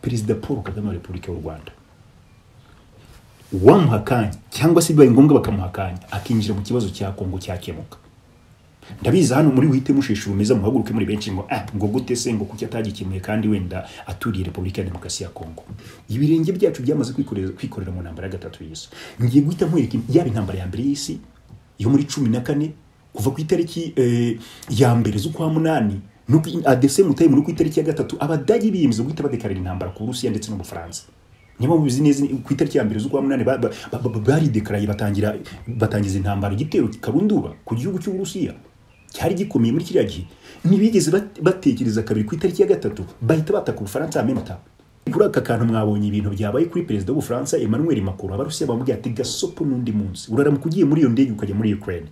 perezida paul kagame wa repubulika y'u rwanda uwamuha akanya cyangwa se bibaye ngombwa bakamuha akanya akinjira mu kibazo cya kongo cyakemuka ndabizi hano muri wihite mushisha rumeza muhaguruke muri benshi ngo ah ngo gute se ngo kuki atagikemuye kandi wenda aturiye repubulika ya demokarasi ya kongo ibirenge byacu byamaze kwikorera kwikorera mu ntambara ya gatatu y'isi ngiye guhita nkwereka yaba intambara ya mbere y'isi yo muri cumi na kane kuva ku itariki eh, ya mbere z'ukwa munani nuko adesemu tayimu no ku itariki ya gatatu abadage biyemeza guhita badekarira intambara ku burusiya ndetse no mu bufaransa niba mubizi neza ku itariki ya mbere z'ukwa munani ba- ba- ba- ba- baridekaraye batangira batangiza intambara igitero kikarunduba ku gihugu cy'uburusiya cyari gikomeye muri kiriya gihe ntibigeze bat- batekereza kabiri ku itariki ya gatatu bahita bataka ubufaransa ya memata kuri aka kantu mwabonye ibintu byabaye kuri perezida w'ubufaransa emmanuel macron abarusiya bamubwira ati gasopo n'undi munsi uraramuka ugiye muri iyo ndege ukajya muri ukraine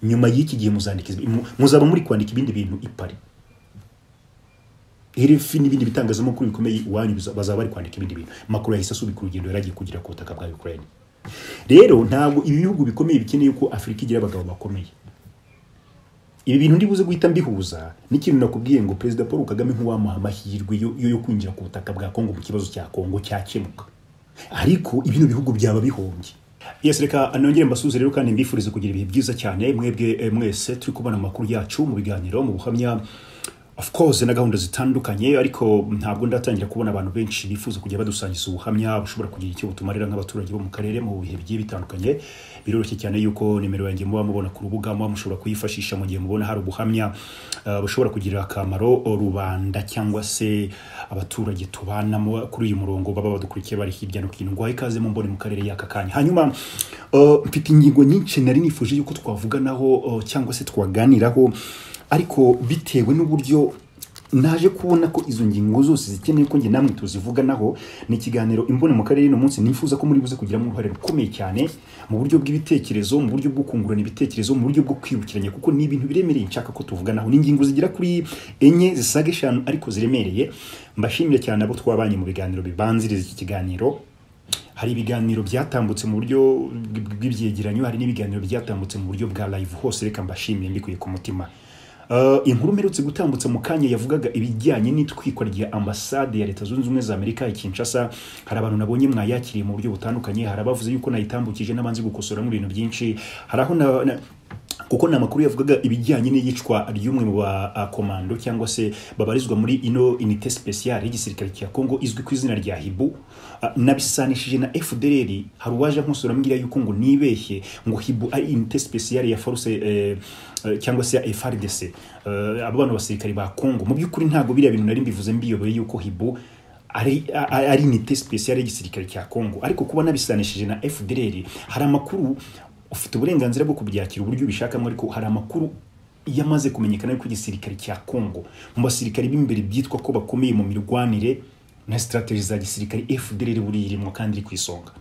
nyuma y'iki gihe muzandika izi- mu- muzaba muri kwandika ibindi bintu i Paris RFI n'ibindi bitangazamakuru bikomeye iwanyu biza- bazaba bari kwandika ibindi bintu makuru yahise asubika urugendo yaragiye kugira ku butaka bwa Ukraine rero ntabwo ibi bihugu bikomeye bikeneye ko Afurika igira abagabo bakomeye ibi bintu ndibuze guhita mbihuza n'ikintu nakubwiye ngo perezida paul kagame ntiwamuha amahirwe yo, yo yo kwinjira ku butaka bwa kongo mu kibazo cya kongo cyakemuka ariko ibino bihugu byaba bihombye yes reka nongere mbasuze rero kandi mbifurize kugira ibihe byiza cyane mwebwe eh, mwese turi kubona amakuru yacu mu biganiro mu buhamya of course na gahunda zitandukanye ariko ntabwo ndatangira kubona abantu benshi bifuza kujya badusangiza ubuhamya bushobora kugira icyo butumarira nk'abaturage bo mu karere mu bihe bigiye bitandukanye biroroshye cyane yuko nimero yanjye muba mubona ku rubuga muba mushobora kuyifashisha mu gihe mubona hari ubuhamya uh, bushobora kugira akamaro rubanda cyangwa se abaturage tubanamo kuri uyu murongo baba badukurikiye bari hirya no hino ngwaye ikaze mu mbone mu karere y'aka kanya hanyuma uh, mfite ingingo nyinshi nari nifuje yuko twavuganaho uh, cyangwa se twaganiraho ariko bitewe n'uburyo naje kubona ko izo ngingo zose zikeneye ko njye namwe tuzivuganaho ni ikiganiro imbone mu karere uno munsi nifuza ko muri buze kugiramo uruhare rukomeye cyane mu buryo bw'ibitekerezo mu buryo bwo kungurana ibitekerezo mu buryo bwo kwibukiranya kuko ni ibintu biremereye nshaka ko tuvuganaho ni ingingo zigera kuri enye zisaga eshanu ariko ziremereye mbashimire cyane abo twabanye mu biganiro bibanziriza iki kiganiro hari ibiganiro byatambutse mu buryo bw'ibyegeranyo hari n'ibiganiro byatambutse mu buryo bwa live hose reka mbashimire mbikuye ku mutima Uh, inkuru mperutse gutambutsa mu kanya yavugaga ibijyanye n'itwikwa rya ambasade ya leta zunze ubumwe za amerika i kinshasa hari abantu nabonye mwayakiriye mu buryo butandukanye hari abavuze yuko nayitambukije n'abanze gukosoramo ibintu byinshi hari aho na, na, kuko ni amakuru yavugaga ibijyanye n'iyicwa ry'umwe mu bakomando cyangwa se babarizwa muri ino inite speciale y'igisirikare cya kongo izwi ku izina rya hibu Ah, nabisanishije na fdr hari uwaje nkusura ambwira yuko ngo nibeshye ngo hibu ari inite speciale ya force eh, eh, cyangwa se ya frdc Eh, abo bana basirikare ba kongo mu by'ukuri ntabwo biriya bintu nari mbivuze mbiyobeye yuko hibu ari ari- ari inite speciale y'igisirikare cya kongo ariko kuba nabisanishije na fdr hari amakuru ufite uburenganzira bwo kubyakira uburyo ubishakamo ariko hari amakuru yamaze kumenyekana ko igisirikare cya kongo mu basirikare b'imbere byitwa ko bakomeye mu mirwanire na sitrategi za gisirikare fdr buriya irimo kandi iri ku isonga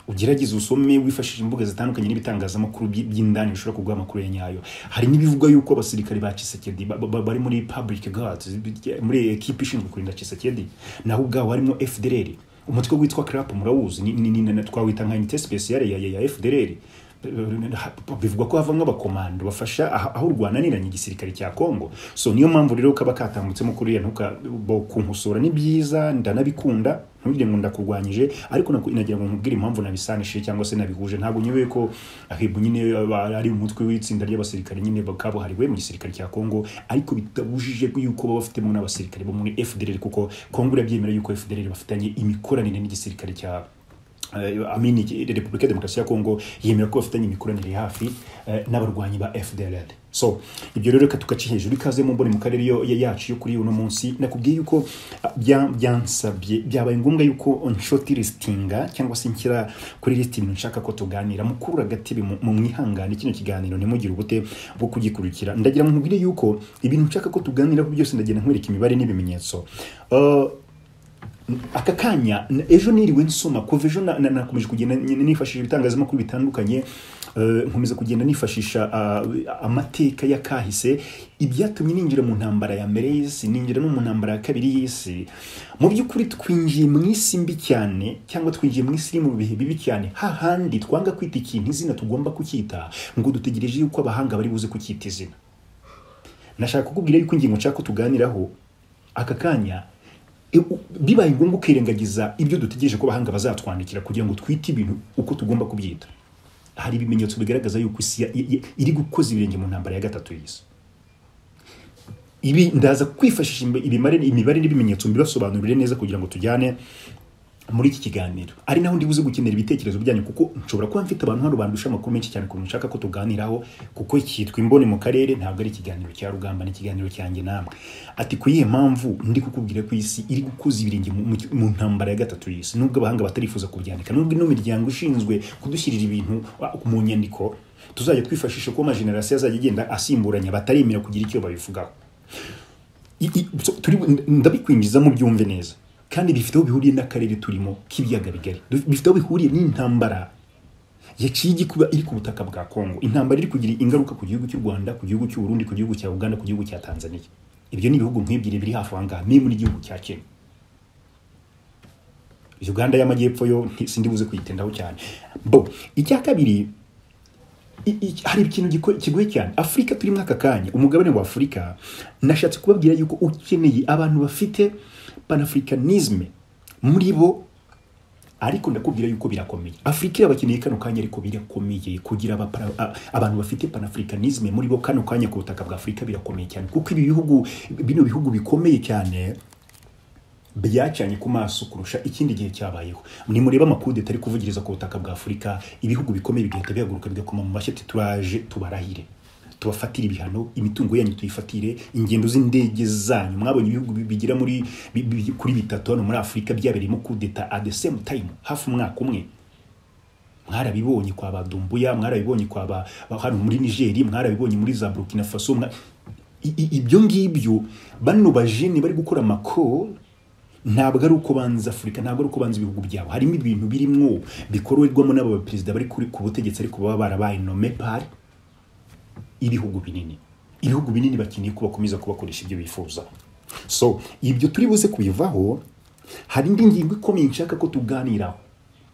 ugerageze usome wifashishije imbuga zitandukanye n'ibitangazamakuru by- by'indani bishobora kuguha amakuru ya nyayo hari n'ibivuga yuko abasirikari ba Tshisekedi ba- ba- bari muri public guards muri ekipe ishinzwe kurinda Tshisekedi naho ubwabo harimo FDLR umutwe witwa CRAP murawuzi ni, ni, ni, ni, twawita nka unité spéciale ya, ya, ya FDLR bivuga ko havamo abakomando bafasha aha- aho urwananiranye igisirikare cya Kongo so niyo mpamvu rero kaba katambutsemo kuriya ntuka bo kunkosora ni byiza ndanabikunda ntugire ngo ndakurwanyije ariko naku- nagira ngo nkubwire impamvu nabisanishije cyangwa se nabihuje ntabwo nyibeye ko ahibu nyine aba- ari umutwe w'itsinda ry'abasirikare nyine kabuhariwe mu gisirikare cya Kongo ariko bitabujije ko yuko baba bafitemo n'abasirikare bo muri FDLR kuko Kongo irabyemera yuko FDLR bafitanye imikoranire n'igisirikare cya Eh, amini iki- repubulika ya demokarasi ya kongo yemera ko bafitanye imikoranire hafi eh, n'abarwanyi ba fdlr so ibyo rero reka tugaca hejuru ikaze mu mboni mu karere yo- ya- yacu yo kuri uno munsi nakubwiye yuko ah, bya- byansabye byabaye ngombwa yuko nshoti listinga cyangwa se nshyira kuri lisiti ibintu nshaka ko tuganira mukuru agatebe mu mu mwihangane kino kiganiro ntimugire ubute bwo kugikurikira ndagira ngo nkubwire yuko ibintu nshaka ko tuganiraho byose ndagenda nkwereka imibare n'ibimenyetso Eh, aka kanya n- ejo niriwe nsoma kuva ejo na- na- nakomeje kugenda n- nifashisha ibitangazamakuru bitandukanye eh, nkomeza kugenda nifashisha ah, amateka y'akahise ibyatumye ninjira mu ntambara ya mbere y'isi ninjira no mu ntambara ya kabiri y'isi mu by'ukuri twinjiye mu isi mbi cyane cyangwa twinjiye mu isi iri mu bihe bibi cyane hahandi twanga kwita ikintu izina tugomba kucyita ngo dutegereje yuko abahanga bari buze kucyita izina nashaka kukubwira yuko ingingo nshaka ko tuganiraho aka kanya E, u- bibaye ngombwa ukirengagiza ibyo dutegereje ko abahanga bazatwandikira kugira ngo twite ibintu uko tugomba kubyita hari ibimenyetso bigaragaza yuko isi ya- i- i- iri gukoza ibirenge mu ntambara ya gatatu y'isi ibi ndaza kwifashisha imbe- ibimare imibare n'ibimenyetso mbibasobanurire neza kugira ngo tujyane muri iki kiganiro ari naho ndi buze gukenera ibitekerezo byanyu kuko nshobora kuba mfite abantu hano bandusha amakuru menshi cyane ukuntu nshaka ko tuganiraho kuko cyitwa imboni mu karere ntabwo ari ikiganiro cya rugamba ni ikiganiro cyanjye namwe ati ku iyihe mpamvu ndi kukubwira ko isi iri gukuza ibirenge mu- mu- mu ntambara ya gatatu y'isi nubwo abahanga batarifuza kubyandika nubwo ino miryango ishinzwe kudushyirira ibintu ah, mu nyandiko tuzajya twifashisha ko amajenerasiyo azajya agenda asimburanya bataremera kugira icyo babivugaho I- i- so, turi ndabikwinjizamo byumve neza kandi bifite aho bihuriye n'akarere turimo k'ibiyaga bigari Du- bifite aho bihuriye n'intambara yaciye igikuba iri ku butaka bwa Kongo intambara iri kugira ingaruka ku gihugu cy'u Rwanda ku gihugu cy'u Burundi ku gihugu cya Uganda ku gihugu cya Tanzania ibyo ni ibihugu nk'ibyiri biri hafi aha ngaha n'imwe n'igihugu cya Kenya Uganda y'amajyepfo yo nti- sindi buze kuyitindaho cyane bo icya kabiri I- i- hari ikintu giko- kigoye cyane afurika turimo aka kanya umugabane wa afurika nashatse kubabwira yuko ukeneye abantu bafite panafricanisme muri bo ariko ndakubwira yuko birakomeye afurika irabakeneye kano kanya ariko birakomeye kugira abapara- a- abantu bafite panafricanisme muri bo kano kanya ku butaka bwa afurika birakomeye cyane kuko ibi bihugu bino bihugu bikomeye cyane byacanye ku maso kurusha ikindi gihe cyabayeho nimureba amakudeta ari kuvugiriza ku butaka bwa afurika ibihugu bikomeye bigahita bihaguruka bigakoma mu mashyi ati turaje tubarahire tubafatire ibihano imitungo yanyu tuyifatire ingendo z'indege zanyu mwabonye ibihugu bi- bigera muri bi- bi- kuri bitatu hano muri afurika byabereyemo kudeta at the same time hafi umwaka umwe mwarabibonye kwa badumbuya mwarabibonye kwa ba ba- hano muri nigeri mwarabibonye muri za burkina faso mwa- I- i- ibyo ngibyo bano bajene bari gukora amakoro ntabwo ari uko banza afurika ntabwo ari uko banza ibihugu byabo harimo ibintu birimwo bikorerwamo n'aba perezida bari kuri- ku butegetsi ariko baba barabaye nome pari ibihugu binini ibihugu binini bakeneye ko bakomeza kubakoresha ibyo bifuza so ibyo turi buze kubivaho hari indi ngingo ikomeye nshaka ko tuganiraho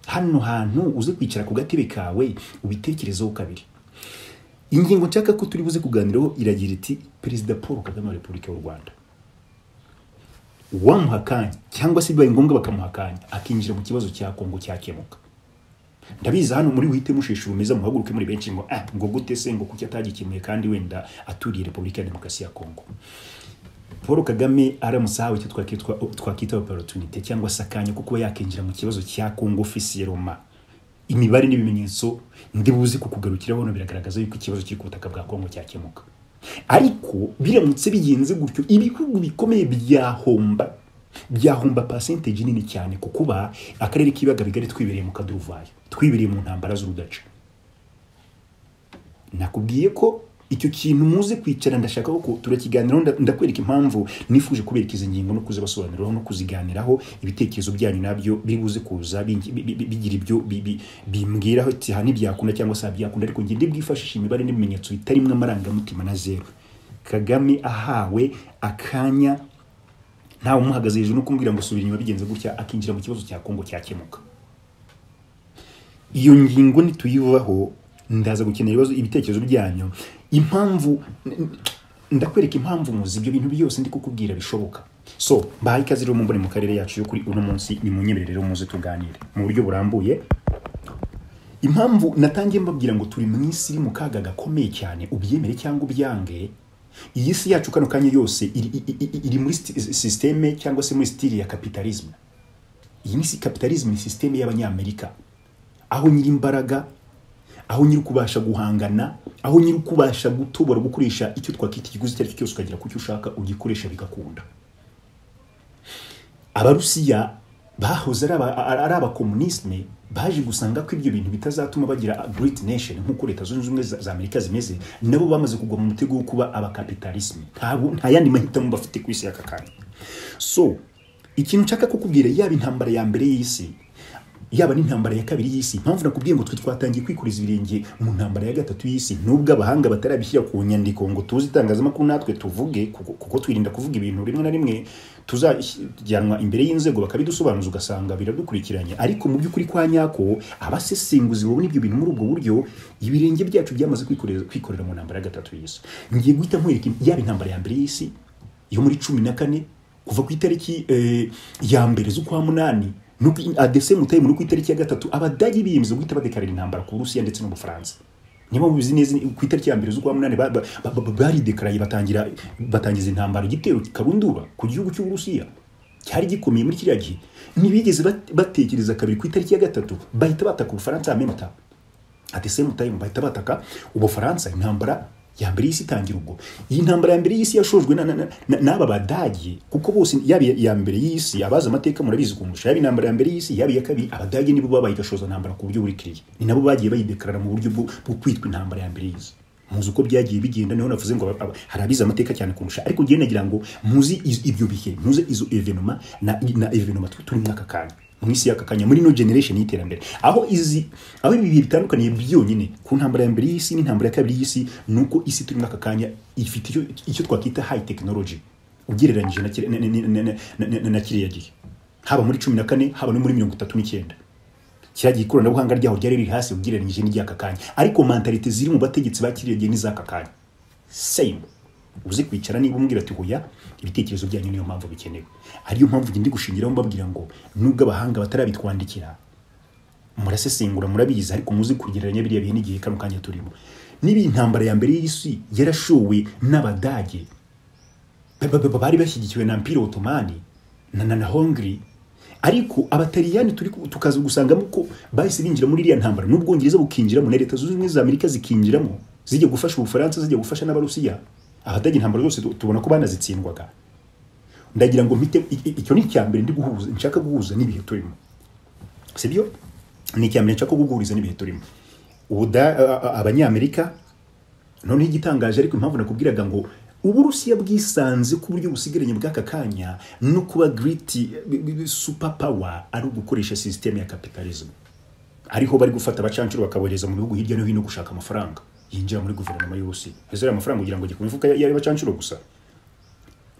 hano hantu uze kwicara ku gatebe kawe ubitekerezeho kabiri ingingo nshaka ko turi buze kuganiraho iragira iti perezida paul kagame wa repubulika y'u rwanda uwamuha akanya cyangwa se bibaye ngombwa bakamuha akanya akinjira mu kibazo cya kongo cyakemuka ndabizi hano muri buhite musheshe ubumeze muhaguruke muri benshi ngo ah ngo gute se ngo kuki atagikemuye kandi wenda aturiye repubulika ya demokarasi ya kongo paul kagame aramutse ahawe icyo twakitwa- twakita opportunite cyangwa se akanya ko kuba yakinjira mu kibazo cya kongo ofisiye roma imibare n'ibimenyetso ndibuze kukugarukiraho hano biragaragaza yuko ikibazo kiri ku butaka bwa kongo cyakemuka ariko biramutse bigenze gutyo ibihugu bikomeye byahomba byahomba pasentegi nini cyane ku kuba akarere k'ibiyaga bigari twibereye mu kaduruvayo twibereye mu ntambara z'urudaca nakubwiye ko icyo kintu muze kwicara ndashaka ko turakiganiraho nda- ndakwereka impamvu nifuje kubereka izi ngingo no kuzibasobanuriraho no kuziganiraho ibitekerezo byanyu nabyo biri buze kuza bingi- bi- bi- bigira ibyo bi- bi- bimbwiraho ati aha ntibyakunda cyangwa se aha byakunda ariko ngende bwifashisha imibare n'ibimenyetso bitarimwe amarangamutima na zeru kagame ahawe akanya ntawe umuhagaze hejuru no kumbwira ngo subira inyuma bigenze gutya akinjira mu kibazo cya kongo cyakemuka iyo ngingo nituyivaho ndaza gukenera ibibazo ibitekerezo byanyu impamvu n- n- ndakwereka impamvu muzi ibyo bintu byose ndi kukubwira bishoboka so mbahaye ikaze rero mumbone mu karere yacu yo kuri uno munsi ni munyemerere rero muze tuganire mu buryo burambuye impamvu natangiye mbabwira ngo turi mu isi iri mu kaga gakomeye cyane ubyemere cyangwa ubyange iyi si yacu kano kanya yose iri, iri, iri, iri muri sti- sisiteme cyangwa se muri sitili ya kapitalisme iyi ni si- kapitalisme ni sisiteme y'abanyamerika aho nyir'imbaraga aho nyiri kubasha guhangana aho nyiri kubasha gutobora gukoresha icyo twakita ikiguzi icyo ari cyo cyose ukagera ku cyo ushaka ugikoresha bigakunda abarusiya bahoze ari aba- ari abakomunisme baje gusanga ko ibyo bintu bitazatuma bagira great nation nk'uko leta zunze ubumwe za za amerika zimeze nabo bamaze kugwa mu mutego wo kuba abakapitalisme nta bu- nta yandi mahitamo bafite ku isi y'aka kanya so ikintu nshaka kukubwira yaba intambara ya mbere y'isi yaba n'intambara ya kabiri y'isi impamvu nakubwiye ngo twe twatangiye kwikuriza ibirenge mu ntambara ya gatatu y'isi nubwo abahanga batarabishyira ku nyandiko ngo tuzi itangazamakuru natwe tuvuge kuko kuko twirinda kuvuga ibintu rimwe na rimwe tuzajyanwa imbere y'inzego bakabidusobanuza ugasanga biradukurikiranye ariko mu by'ukuri kwa nyako abasesenguzi babona ibyo bintu muri ubwo buryo ibirenge byacu byamaze kwikorera kwikorera mu ntambara ya gatatu y'isi ngiye guhita nkwereka yaba intambara ya mbere y'isi yo muri cumi na kane kuva ku itariki eh, ya mbere z'ukwa munani no ku- at the same time no ku itariki ya gatatu abadage biyemeza guhita badekarira intambara ku burusiya ndetse no mu bufaransa niba mubizi neza ni- ku itariki ya mbere z'ukwa munani ba- ba- ba- ba- baridekaraye batangira batangiza intambara igitero karundura ku gihugu cy'uburusiya cyari gikomeye muri kiriya gihe ntibigeze bat- batekereza kabiri ku itariki ya gatatu bahita bataka ubufaransa amemata at the same time bahita bataka ubufaransa intambara ya mbere y'isi itangira ubwo iyi ntambara ya mbere y'isi yashojwe na- na- na- na- n'aba badage kuko bose yaba iya- iya mbere y'isi abazi amateka murabizi kundusha yaba intambara ya mbere y'isi yaba iya kabiri abadage nibo babaye gashoza ntambara ku buryo burikiriye ni nabo bagiye bayidekarara mu buryo bwo bwo kwitwa intambara ya mbere y'isi muzi uko byagiye bigenda niho navuze ngo aba- aba- hari abize amateka cyane kundusha ariko ngiye nagira ngo muzi iz- ibyo bihe muzi izo evenoma na, na evenoma tu- turi muri aka kanya mu isi y'aka kanya muri no generation y'iterambere aho izi aho ibi bihe bitandukaniye byonyine ku ntambara ya mbere y'isi n'intambara ya kabiri y'isi ni uko isi turi muri aka kanya ifite icyo, icyo twakwita high technology ugereranyije na kire- na- na- na- na- na- na- na kiriya gihe haba muri cumi na kane haba no muri mirongo itatu n'icyenda kiragiye ikoranabuhanga ryaho ryari riri hasi ugereranyije n'iry'aka kanya ariko mentalite ziri mu bategetsi ba kiriya gihe n'iz'aka kanya same uzi kwicara niba umbwira ati hoya ibitekerezo byanyu niyo mpamvu bikenewe ariyo mpamvu njye ndi gushingiraho mbabwira ngo nubwo abahanga batarabitwandikira murasesengura murabizi ariko muzi kugereranya biriya bihe n'igihe kano kanya turimo niba intambara ya mbere y'isi yarashowe n'abadage ba- ba- ba- bari bashyigikiwe na mpira otomani na na, na hongri ariko abataliyani turi ku- tukaza gusangamo ko bahise binjira muri iriya ntambara n'ubwongereza bukinjiramo na leta zunze ubumwe za amerika zikinjiramo zijya gufasha ubufaransa zijya gufasha n'abarusiya abadage intambara zose tu- tubona ko banazitsindwaga ndagira ngo mpite i- i- icyo ni icya mbere ndi guhuza nshaka guhuza n'ibihe turimo sibyo ni icya mbere nshaka guhuriza n'ibihe turimo Ubuda- a- a- abanyamerika noneho igitangaje ariko impamvu nakubwiraga ngo uburusiya bwisanze ku buryo busigaranye bw'aka kanya no kuba giriti supa pawa ari ugukoresha sisiteme ya kapitalisme ariho bari gufata abacancuro bakabohereza mu bihugu hirya no hino gushaka amafaranga yinjira muri guverinoma y'uburusiya ese ariya mafaranga kugira ngo ajye ku mifuka y- y'abacancuro gusa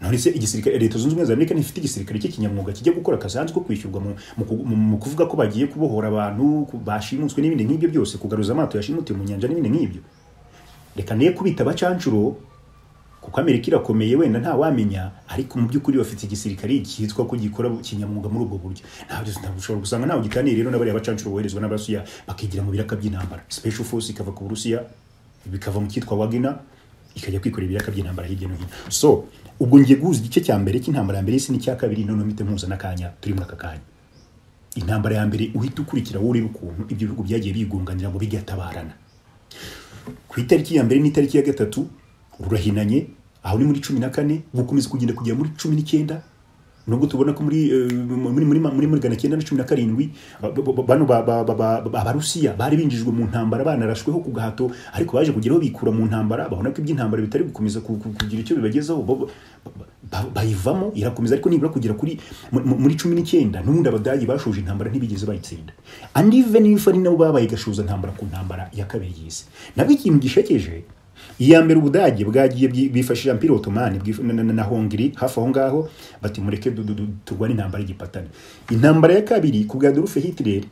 none se igisirikare leta zunze ubumwe za amerika ntifite igisirikare cy'ikinyamwuga kijya gukora akazi hanze ko kwishyurwa mu, mu, ku- mu, mu kuvuga ko bagiye kubohora abantu ku- bashimuswe n'ibindi nk'ibyo byose kugaruza amato yashimutiwe mu nyanja n'ibindi nk'ibyo reka niye kubita abacancuro kuko amerika irakomeye wenda ntawamenya ariko mu by'ukuri bafite igisirikare cyitwa ko gikora kinyamwuga muri ubwo buryo ntabwo ntabwo ushobora gusanga ntawe gitaniye rero n'abariya bacancuro boherezwa n'abarusiya bakigira mu biraka by'intambara special force ikava ku burusiya bikava mu cyitwa wagina ikajya kwikorera ibiraka by'intambara hirya no hino so ubwo ngiye guhuza igice cya mbere cy'intambara ya mbere y'isi n'icya kabiri noneho mpite muhuza n'akanya turi muri aka kanya intambara ya mbere uhita ukurikira wowe ureba ukuntu ibyo bihugu byagiye bigunganira ngo bigatabarana ku itariki ya mbere n'itariki ya gatatu rurahinanye aho ni muri cumi na kane bukomeza kugenda kugera muri cumi n'icyenda nubwo tubona ko muri eh, muri muri muri muri gana cyenda na cumi na karindwi ba- ba- ba- bano ba- ba- ba- ba- ba- abarusiya bari binjijwe mu ntambara banarashweho ku gahato ariko baje kugeraho bikura mu ntambara babona ko iby'intambara bitari gukomeza ku- ku- kugira icyo bibagezaho ba- ba- ba- bayivamo irakomeza ariko nibura kugera kuri mu- mu- muri cumi n'icyenda n'ubundi abadage bashoje intambara ntibigeze bayitsinda and even if ari nabo babaye gashoza ntambara ku ntambara ya kabiri y'isi nabwo ikintu gishekeje iya mbere ubudage bwagiye bwi- bifashisha mpira otomani bwif- na- na- na na hongiri hafi aho ngaho bati mureke du- du- du- turwane intambara y'igipatane intambara ya kabiri ku bwa dorufe hitireri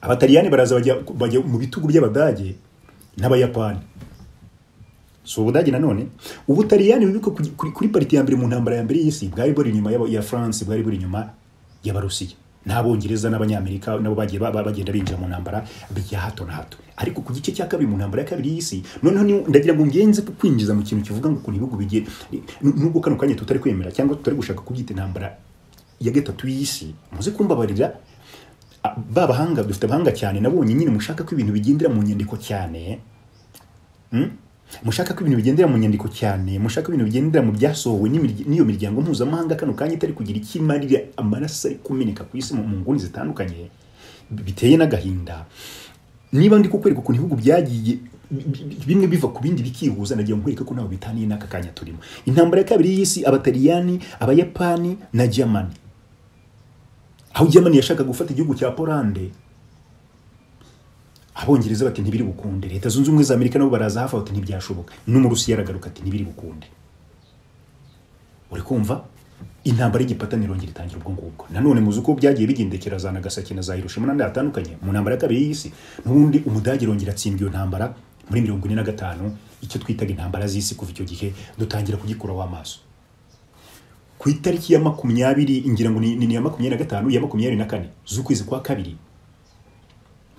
abataliyani baraza bajya bajya mu bitugu by'abadage n'abayapani si ubudage nanone ubutaliyani bibuka kuri, kuri- kuri pariti ya mbere mu ntambara ya mbere y'isi bwari buri inyuma y'aba- ya france bwari buri inyuma y'abarusiya n'abongereza n'abanyamerika nabo bagiye ba- ba- bagenda binjira mu ntambara bya hato na hato ariko ku gice cya kabiri mu ntambara ya kabiri y'isi noneho ni- ndagira ngo ngenze ku kwinjiza mu kintu kivuga ngo ukuntu ibihugu bigiye nubwo kano kanya tutari kwemera cyangwa tutari gushaka kubyita intambara ya gatatu y'isi muze kumbabarira a- ba bahanga dufite abahanga cyane nabonye nyine mushaka ko ibintu bigendera mu nyandiko cyane mushaka ko ibintu bigendera mu nyandiko cyane mushaka ibintu bigendera mu byasohowe n'imirya- n'iyo miryango mpuzamahanga kano kanya itari kugira icyo imarira amaraso ari kumeneka ku isi mu mu nguni zitandukanye biteye n'agahinda niba ndi kukwereka ukuntu ibihugu byagiye bi- bi- bimwe biva ku bindi bikihuza nagira nkwereka ko nabo bitaniye n'aka kanya turimo intambara ya kabiri y'isi abataliyani abayapani na germany aho germany yashaka gufata igihugu cya polande abongereza bati ntibiri bukunde leta zunze ubumwe za amerika nabo baraza hafi bati ntibyashoboka n'umurusiya aragaruka ati ntibiri bukunde uri kumva intambara y'igipatani irongera itangira ubwo ngubwo nanone muzi uko byagiye bigendekera za nagasaki na za hiroshima n'andi hatandukanye mu ntambara ya kabiri y'isi n'ubundi umudage irongera atsindwa iyo ntambara muri mirongo ine na gatanu icyo twitaga intambara z'isi kuva icyo gihe dutangira kugikuraho amaso ku itariki ya makumyabiri ngira ngo ni ni iya makumyabiri na gatanu ya makumyabiri na kane z'ukwezi kwa kabiri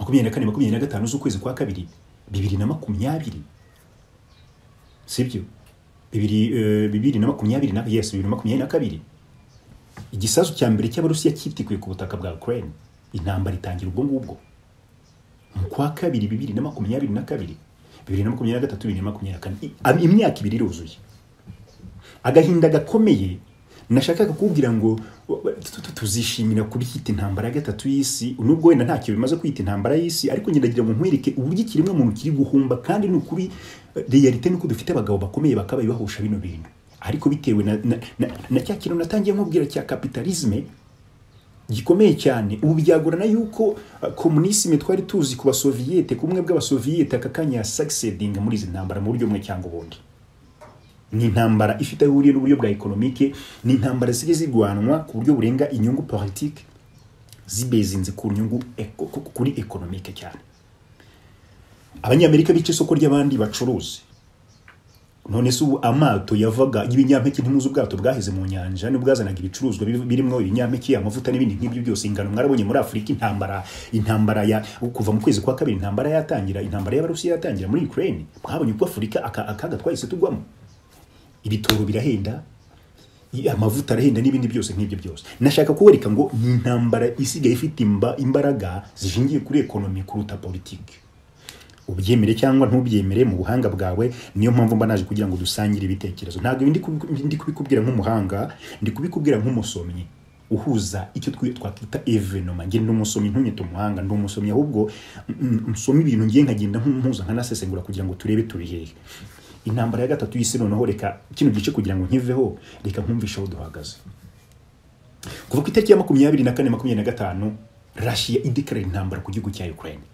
makumyabiri na kane makumyabiri na gatanu z'ukwezi kwa kabiri bibiri na makumyabiri sibyo bibiri eh, bibiri na makumyabiri na yes bibiri na makumyabiri na kabiri igisasu cya mbere cy'abarusiya cyitikuye ku butaka bwa ukraine intambara itangira ubwo ngubwo mu kwa kabiri bibiri na makumyabiri na kabiri bibiri na makumyabiri na gatatu bibiri na makumyabiri na kane I- imyaka ibiri iruzuye agahinda gakomeye nashakaga kubwira ngo tu- tu- tuzishimira kuryita intambara ya gatatu y'isi nubwo wenda ntacyo bimaze kwita intambara y'isi ariko ngeragira ngo nkwereke uburyo ikiremwa muntu kiri guhumba kandi ni ukuri reyalite ni uko dufite abagabo bakomeye bakaba bahusha bino bintu ariko bitewe na, na, na, na cya kintu natangiye nkubwira cya kapitalisme gikomeye cyane ubu byagorana yuko uh, komunisime twari tuzi ku basoviyete ku bumwe bw'abasoviyete aka kanya succeedinga muri izi ntambara mu buryo bumwe cyangwa ubundi ni intambara ifite aho ihuriye n'uburyo bwa ekonomike ni intambara zijya zirwanwa ku buryo burenga inyungu politike zibezinze ku nyungu eko- ku- ku- kuri ekonomike cyane abanyamerika bica isoko ry'abandi bacuruzi none se ubu amato yavaga y'ibinyampeke ntimuzi ubwato bwaheze mu nyanja ni bwazanaga ibicuruzwa biri- birimo ibinyampeke amavuta n'ibindi nk'ibyo byose ingano mwarabonye muri afurika intambara intambara ya kuva mu kwezi kwa kabiri intambara yatangira intambara y'abarusiya yatangira muri ukraine mwabonye uko afurika aka- akaga twahise tugwamo ibitoro birahenda i- amavuta arahenda n'ibindi byose nk'ibyo byose nashaka kubereka ngo ni intambara isigaye ifite imba, imbaraga zishingiye kuri ekonomi kuruta politiki ubyemere cyangwa ntubyemere mu buhanga bwawe niyo mpamvu mba naje kugira ngo dusangire ibitekerezo ntabwo ibi ndi kubi- ndi kubikubwira nk'umuhanga ndi kubikubwira nk'umusomyi uhuza icyo twi- twakwita evenoma nge ndi umusomyi ntunyita umuhanga ndi umusomyi ahubwo mm, nsoma ibintu ngiye nkagenda mpuza nkanasesengura kugira ngo turebe turi hehe intambara ya gatatu y'isi noneho reka kino gice kugira ngo nkiveho reka nkumvishe aho duhagaze kuva ku itariki ya makumyabiri na kane makumyabiri na gatanu rashiya idekarara intambara ku gihugu cya ukraine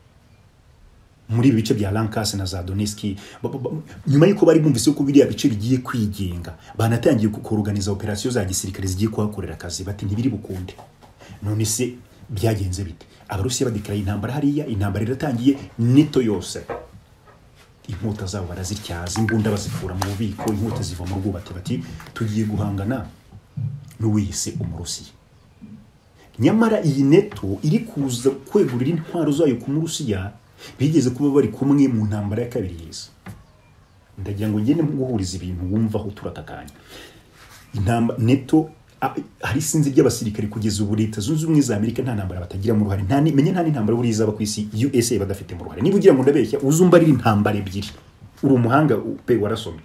muri ibi bice bya lankasi na za doniski Ba- ba- ba- nyuma y'uko bari bumvise ko biriya bice bigiye kwigenga banatangiye kukoruganiza operasiyo za gisirikare zigiye kuhakorera akazi bati ntibiri bukunde none se byagenze bite abarusiya badekarara intambara hariya intambara iratangiye nito yose inkota zabo barazityaza imbunda bazikura mu bubiko inkota ziva mu rwubati bati tugiye guhangana n'uwiyise umurusiya nyamara iyi neto iri kuza kwegurira intwaro zayo ku murusiya bigeze kuba bari kumwe mu ntambara ya kabiri y'isi ndagira ngo ngende guhuriza ibintu wumvaho turatakanya intamba neto a- hari isinzi ry'abasirikare kugeza ubu leta zunze ubumwe za amerika nta ntambara batagiramo uruhare nta ni- menya nta n'intambara buriya izaba ku isi usa badafitemo uruhare niba ugira ngo ndabeshya uzumbarira intambara ebyiri uri umuhanga u- pe warasomye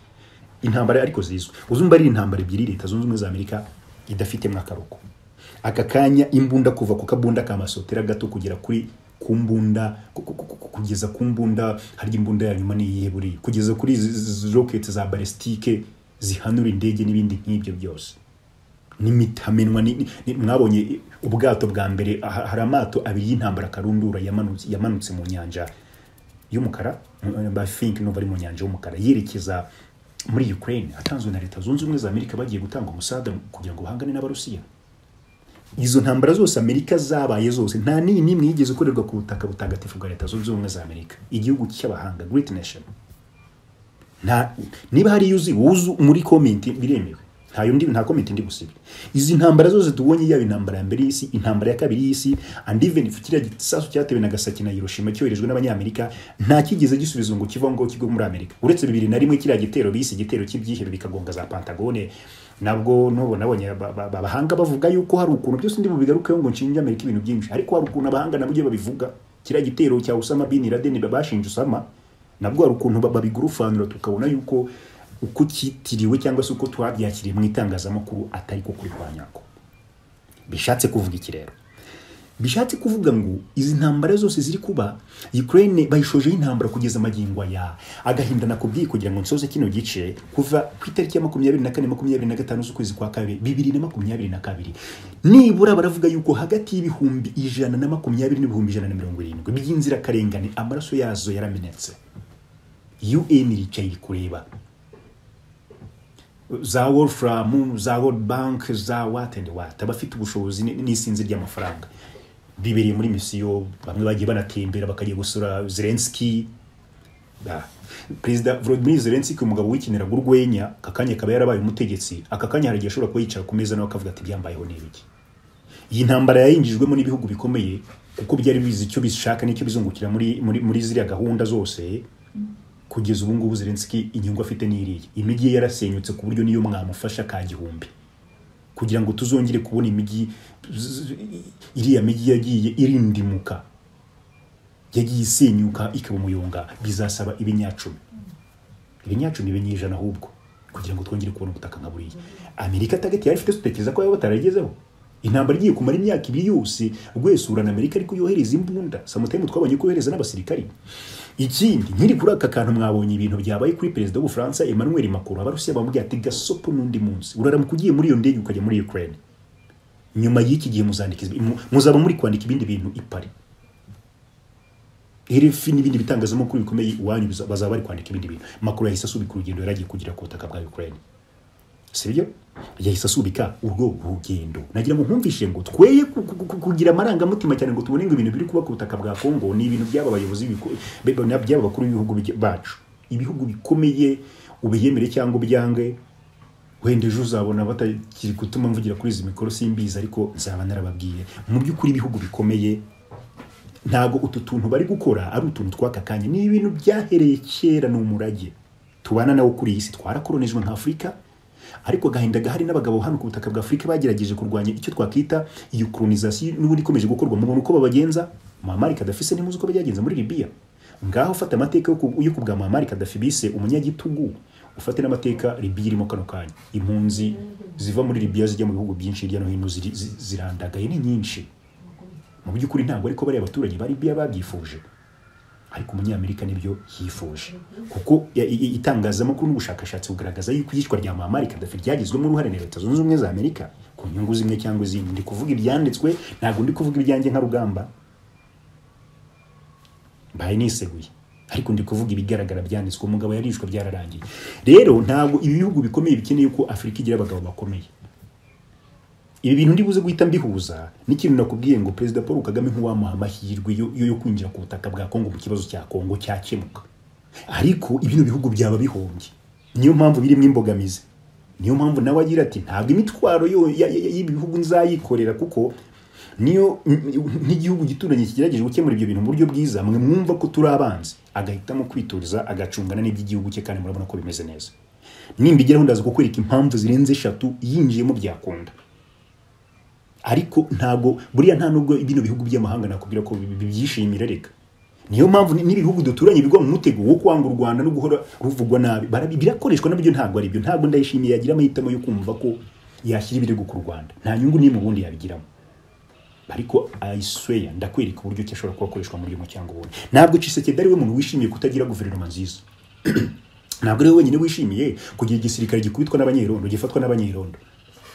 intambara ariko zizwi uzumbarira intambara ebyiri leta zunze ubumwe za amerika idafitemo akaroko aka kanya imbunda kuva ku kabunda ka masotera gato kugera kuri ku mbunda ku- ku- ku- ku- kugeza ku mbunda harya imbunda ya nyuma niyihe buriya kugeza kuri izi- izi roketi za balesitike zihanura indege n'ibindi nk'ibyo byose n'imitamenwa ni- ni- ni- mwabonye ubwato bwa mbere aha- hari amato abiri y'intambara karundura yamanutse yamanutse mu nyanja y'umukara bafinki n'ubu ari mu nyanja y'umukara yerekeza muri ukraine atanzwe na leta zunze ubumwe za amerika bagiye gutanga umusaga kugira ngo bahangane n'abarusiya izo ntambara zose amerika zabaye zose nta n'iyi n'imwe yigeze ikorerwa ku butaka butagatifu bwa leta zunze ubumwe za amerika igihugu cy'abahanga great nation nta niba hari iyo uzi wuzu muri komenti biremewe nta yundi nta komenti ndi busibe izi ntambara zose tubonye yaba intambara ya mbere y'isi intambara ya kabiri y'isi and even if kiriya gisasu cyatewe na Gasaki na Hiroshima cyoherejwe n'abanyamerika nta kigeze gisubizo ngo kiva ngo kigo muri Amerika uretse bibiri na rimwe kiriya gitero bise igitero cy'ibyihebe bikagonga za Pentagone nabwo nubu nabonye aba- aba- abahanga bavuga yuko hari ukuntu byose ndi bubigarukeho ngo nshinje Amerika ibintu byinshi ariko hari ukuntu abahanga nabo ibyo babivuga kiriya gitero cya Osama bin Laden bashinje Osama nabwo hari ukuntu ba- babigurufanura tukabona yuko uko cyitiriwe cyangwa se uko twabyakiriye mu itangazamakuru atari ko kuri kwa nyako bishatse kuvuga iki rero bishatse kuvuga ngo izi ntambara zose ziri kuba Ukraine bayishojeho intambara kugeza magingo aya agahinda nakubwiye kugira ngo nsoze kino gice kuva ku itariki ya makumyabiri na kane makumyabiri na gatanu z'ukwezi kwa kabiri bibiri na makumyabiri na kabiri nibura baravuga yuko hagati y'ibihumbi ijana na makumyabiri n'ibihumbi ijana na mirongo irindwi by'inzirakarengane amaraso yazo yaramenetse UN iricaye iri kureba za Wolfram, za World Bank, za what and what abafite ubushobozi ni- n'isinzi ry'amafaranga bibereye muri misiyo bamwe bagiye banatembera bakajya gusura Zelensky Ah. perezida volodimir zelenski umugabo wikiniraga urwenya aka kanya akaba yarabaye umutegetsi aka kanya hari igihe ashobora kuba yicara ku meza nawe akavuga ati byambayeho n'ibiki iyi ntambara yayinjijwemo n'ibihugu bikomeye kuko byari bizi icyo bishaka n'icyo bizungukira muri, muri, muri ziriya gahunda zose kugeza ubu ngubu zelenski inyungu afite n'iriya imijyi ye yarasenyutse ku buryo niyo mwamufasha ka gihumbi kugira ngo tuzongere kubona imijyi z- iriya mijyi yagiye irindimuka yagiye isenyuka ikaba umuyonga bizasaba ibinyacumi ibinyacumi ibinyijana ahubwo kugira ngo twongere kubona ubutaka nka buriya amerika tageti yari ifite tutekereza ko yaba bataragezeho intambara igiye kumara imyaka ibiri yose rwesura na amerika ariko yohereza imbunda samutemu twabonye ko yohereza n'abasirikari ikindi nkiri kuri aka kantu mwabonye ibintu byabaye kuri perezida w'ubufaransa emmanuel macron abarusiya bamubwiye ati gasopo n'undi munsi uraramuka ugiye muri iyo ndege ukajya muri ukraine nyuma y'iki gihe muzandika izi- mu- muzaba muri kwandika ibindi bintu i Paris RFI n'ibindi bitangazamakuru bikomeye iwanyu biza- bazaba bari kwandika ibindi bintu makuru yahise asubika urugendo yari agiye kugira ku butaka bwa Ukraine sibyo yahise asubika urwo rugendo nagira ngo nkumvishe ngo tweye ku- ku- ku- kugira amarangamutima cyane ngo tubone ngo ibintu biri kuba ku butaka bwa Congo ni ibintu by'aba bayobozi biko- be- be- by'aba bakuru b'ibihugu bijya- bacu ibihugu bikomeye ubiyemere cyangwa ubyange wenda ejo uzabona batakiri gutuma mvugira kuri izi mikoro simbizi ariko nzaba narababwiye mu by'ukuri ibihugu bikomeye ntabwo utu tuntu bari gukora ari utuntu tw'aka kanya ni ibintu byahereye kera ni umurage tubana nawo kuri iyi si twarakoronijwe nka afurika ariko agahinda gahari n'abagabo hano ku butaka bwa afurika bagerageje kurwanya icyo twakwita iyo kolonizasiyo n'ubundi ikomeje gukorwa mubona uko babagenza muhamari kadafise ntimuzi uko byagenze muri libiya ngaho ufata amateka yo ku- yo kubwa muhamari kadafi bise umunyagitugu ufate n'amateka libiya irimo kano kanya impunzi ziva muri libiya zijya mu bihugu byinshi hirya no hino ziri- zi- zirandagaye ni nyinshi mu by'ukuri ntabwo ariko bariya baturage ba Libya babyifuje ariko umunyamerika nibyo yifuje kuko ya- i- i- itangazamakuru n'ubushakashatsi bugaragaza yuko iyicwa rya Muammar Gaddafi ryagizwemo uruhare na leta zunze ubumwe za Amerika ku nyungu zimwe cyangwa izindi ndi kuvuga ibyanditswe ntabwo ndi kuvuga ibyanjye nka rugamba mbaye niseguye ariko ndi kuvuga ibigaragara byanditswe umugabo yarishwe byararangiye rero ntabwo ibi bihugu bikomeye bikeneye ko Afurika igira abagabo bakomeye ibi bintu ndibuze guhita mbihuza n'ikintu nakubwiye ngo perezida paul kagame ntiwamuha amahirwe yo, yo yo kwinjira ku butaka bwa kongo mu kibazo cya kongo cyakemuka ariko ibino bihugu byaba bihombye niyo mpamvu birimo imbogamizi niyo mpamvu nawe agira ati ntabwo imitwaro yo- ya- ya- ya- y'ibi bihugu nzayikorera kuko niyo n'igihugu gituranye kigerageje gukemura ibyo bintu mu buryo bwiza mwe mwumva ko turi abanzi agahitamo kwituriza agacungana n'iby'igihugu cye kandi murabona ko bimeze neza nimbigeraho ndaza kukwereka impamvu zirenze eshatu yinjiyemo byakunda ariko ntabwo buriya nta nubwo bino bihugu by'amahanga nakubwira ko bi- bibyishimira reka niyo mpamvu ni- n'ibihugu duturanye bigwa mu mutego wo kwanga u rwanda no guhora ruvugwa nabi Barabi- birakoreshwa nabyo ntabwo ari byo ntabwo ndayishimiye yagira amahitamo yo kumva ko yashyira ibirego ku rwanda nta nyungu n'imwe ubundi yabigiramo ariko ayisweya ndakwereka uburyo ki ashobora kuba akoreshwa muri uyu cyangwa ubundi ntabwo cisekedi ari we muntu wishimiye kutagira guverinoma nziza ntabwo ari we wenyine wishimiye kugira igisirikare gikubitwa n'abanyerondo gifatwa n'abanyerondo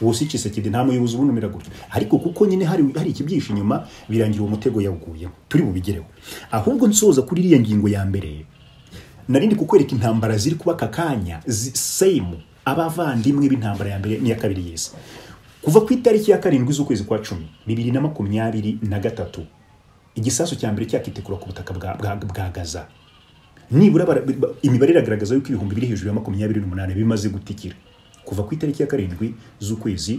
uwo si Tshisekedi nta muyobozi ubunumira gutyo ariko kuko nyine hari, hari ikibyihishe inyuma birangira uwo mutego yawuguyemo turi bubigereho ahubwo nsoza kuri iriya ngingo ya mbere narindi kukwereka intambara ziri kuba aka kanya zi- same abavandimwe b'intambara ya mbere n'iya kabiri y'isi kuva ku itariki ya karindwi z'ukwezi kwa cumi bibiri na makumyabiri na gatatu igisasu cya mbere cyakitekura ku butaka bwa, bwa, bwa gaza nibura bara- ba- imibare iragaragaza yuko ibihumbi biri hejuru ya makumyabiri n'umunani bimaze gutikira kuva ku itariki ya karindwi z'ukwezi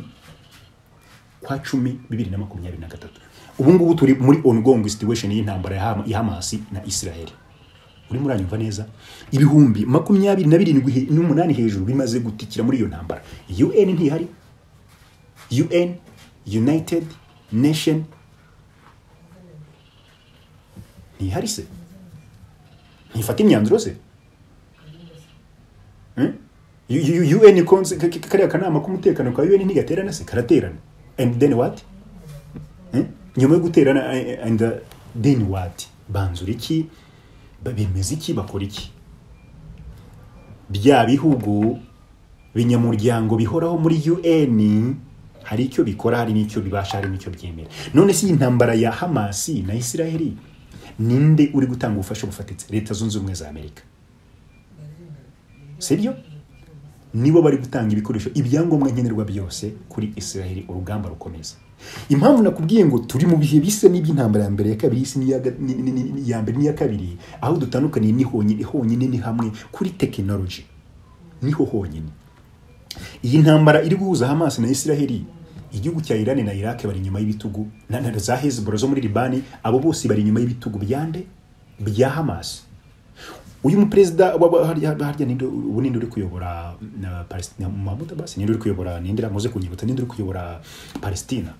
kwa cumi bibiri na makumyabiri na gatatu ubu ngubu turi muri ongoing situation y'intambara ya Ham- ya hamasi na israel urimo uranyumva neza ibihumbi makumyabiri na birindwi he- n'umunani hejuru bimaze gutikira muri iyo ntambara un ntihari un united nation ntihari se ntifata imyanzuro se Hmm? U- U- UN konse ka- ka- kariya kanama k'umutekano ka UN ntigaterana se karaterana and then what Hmm? nyuma yo guterana eh, and uh, then what banzura iki Ba- bemeza iki bakora iki bya bihugu binyamuryango bihoraho muri UN hari icyo bikora hari n'icyo bibasha hari n'icyo byemera none si iyi ntambara ya Hamasi na Israeli ninde uri gutanga ubufasha bufatitse leta zunze ubumwe za Amerika sibyo nibo bari gutanga ibikoresho ibyangombwa nkenerwa byose kuri Israel urugamba rukomeza impamvu nakubwiye ngo turi mu bihe bisa n'iby'intambara ya mbere ya kabiri y'isi n'iya ga- ni- ni- ni- ni- iya mbere n'iya kabiri aho dutandukaniye ni honyine honyine ni hamwe kuri tekinoloji niho honyine iyi ntambara iri guhuza Hamas na Israel igihugu cya Iran na Iraq bari inyuma y'ibitugu na na za Hezbollah zo muri Liban abo bose bari inyuma y'ibitugu byande bya Hamas uyu muperezida wa- wa- harya harya ninde ubu ninde uri kuyobora na Palestina Mahmoud Abbas ninde uri kuyobora ninde ramuze kunyibutsa ninde uri kuyobora Palestina